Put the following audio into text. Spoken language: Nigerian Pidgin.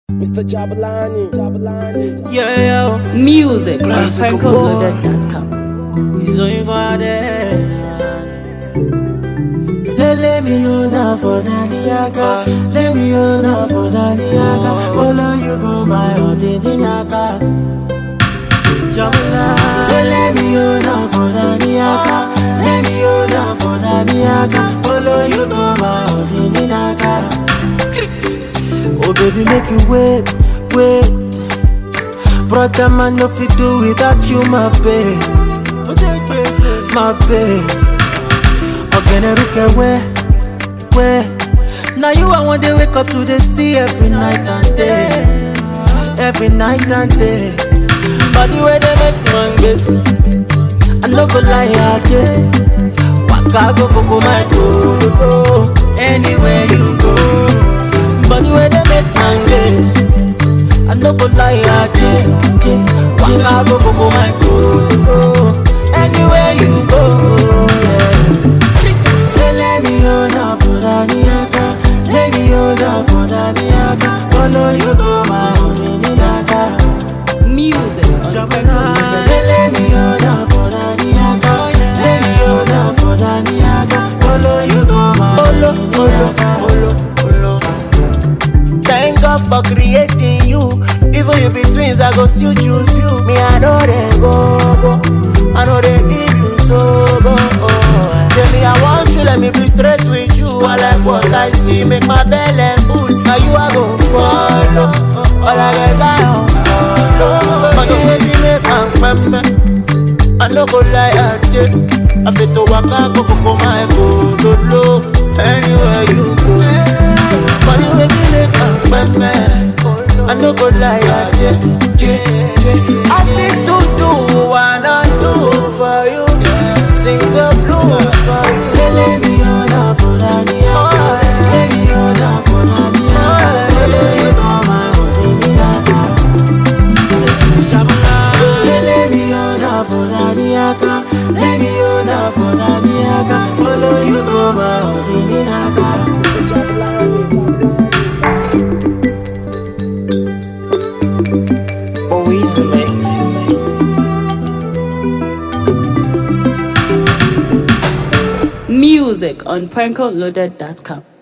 Mr. Jabalani, Jabalani. Yeah, yo. Music on Classical PrankoLoaded.com. He's only got it. Say let me know now for Daniaka Let me know now for Daniaka Follow you go my heart in Daniaka Jamila Say let me know now for Daniaka Let me know now for Daniaka Follow you go my heart in Daniaka Oh baby make you wait, wait Brother man no fit do without you my babe My babe Ogene ruke where, where Now you I want to wake up to the sea every night and day Every night and day Body where they make man best I no go lie I Waka go go my go Anywhere you go Body where they make man best I no go lie I Waka go go my go Anywhere you go yeah. Say let me hold on for Daniaka Let me hold on for Daniaka Follow you go my own in Daniaka Music on PrankoLoaded.com. Say let me hold on for Daniaka Let me hold on for Daniaka Follow you go my own in Daniaka Thank God for creating you. Even you be twins, I go still choose you. Me, I know they go, go. I know they give you so go. Oh. Say me, I want you, let me be straight with you. I like what I see, make my belly full. Now you are go follow. All I get, I don't follow. Money, baby, make am pembe. I no go lie, I check. I fit to waka go go go my go do low. Anywhere you go. Money wey me make am pẹpẹ. I no go lie, I check. I fit to do what I do for you. Sing the blues for you. Say let me hold on for Daniaka Let me hold on for Daniaka Follow you go my own in Daniaka Say let me hold on for Daniaka Let me hold on for Daniaka Follow you go my own in Daniaka Mr. Jabalani, Jabalani. Always mix. Music on PrankoLoaded.com.